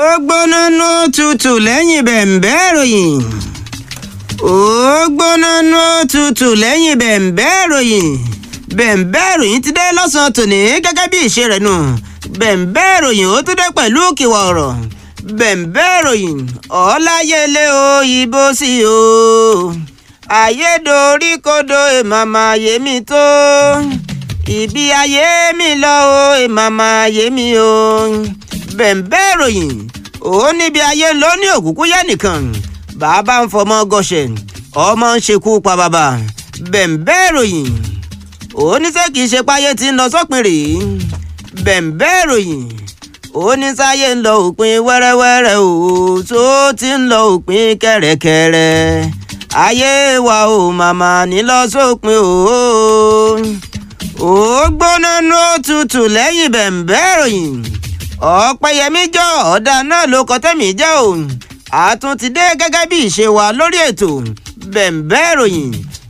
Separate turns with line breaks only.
ó gbóná nú tutù lẹ́yìn bẹ̀m̀bẹ́ ìròyìn ó gbóná nú tutù lẹ́yìn bẹ̀m̀bẹ́ ìròyìn bẹ̀m̀bẹ́ ìròyìn ti dé lọ́sàn-án tòní gẹ́gẹ́ bí ìṣe rẹ̀ nù bẹ̀m̀bẹ́ ìròyìn ó tún dé pẹ̀lú kìwà ọ̀rọ̀ bẹ̀m̀bẹ́ ìròyìn ọ̀láyẹlé o ìbò sí o ayédorí kodo èmàmà yèmí tó ibi ayé mi lọ o èmàmà yèmí o bẹ̀m̀bẹ́ ìròyìn ó níbi ayé ló ní òkúkú yẹ nìkan bàbá ń fọmọ gọṣẹ ọmọ ń ṣekú pa bàbá bẹ̀m̀bẹ́ ìròyìn ó ní sẹ́ kìí ṣe páyé tí ń lọ sópin rèé bẹ̀m̀bẹ́ ìròyìn ó ní sáyé ń lọ òpin wẹ́rẹ́wẹ́rẹ́ o tó ti ń lọ òpin kẹ̀rẹ̀kẹ̀rẹ̀ ayé wa ò màmá ní lọ sópin o ó gbóná nú òtútù lẹ́yìn bẹ̀m̀bẹ́ ìròyìn ọ̀pẹ̀yẹmí jọ ọ̀dà náà ló kọ́ tẹ̀mí jẹ́ o àtún ti dé gẹ́gẹ́ bí ìṣe wa lórí ètò bẹ̀m̀bẹ́ ìròyìn